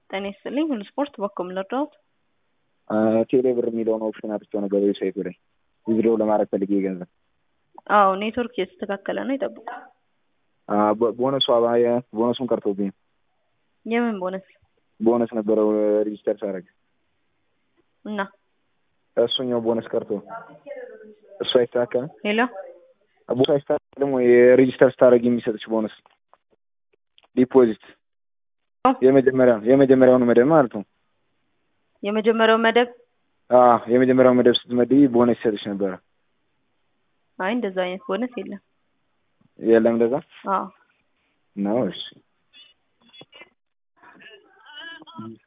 ጤና ይስጥልኝ ሁሉ ስፖርት በኩል ልርዳዎት? ቴሌ ብር የሚለውን ኦፕሽን አጥቼው ነበር ዌብሳይቱ ላይ ዊዝድሮው ለማድረግ ፈልጌ ገንዘብ። አዎ ኔትወርክ የተስተካከለ ነው ይጠብቁ። ቦነሱ ቦነሱን ቀርቶብኝ የምን ቦነስ ቦነስ ነበረው ሬጂስተር ሳደርግ እና እሱኛው ቦነስ ቀርቶ እሱ አይስተካከልም። ሄሎ ቦነስ አይስተካከልም ወይ? ሬጂስተር ስታደርግ የሚሰጥች ቦነስ ዲፖዚት የመጀመሪያው የመጀመሪያውን መደብ ማለት ነው። የመጀመሪያው መደብ አዎ የመጀመሪያው መደብ ስትመድቢ ቦነስ ይሰጥች ነበረ። አይ እንደዛ አይነት ቦነስ የለም። የለም እንደዛ አዎ ነው። እሺ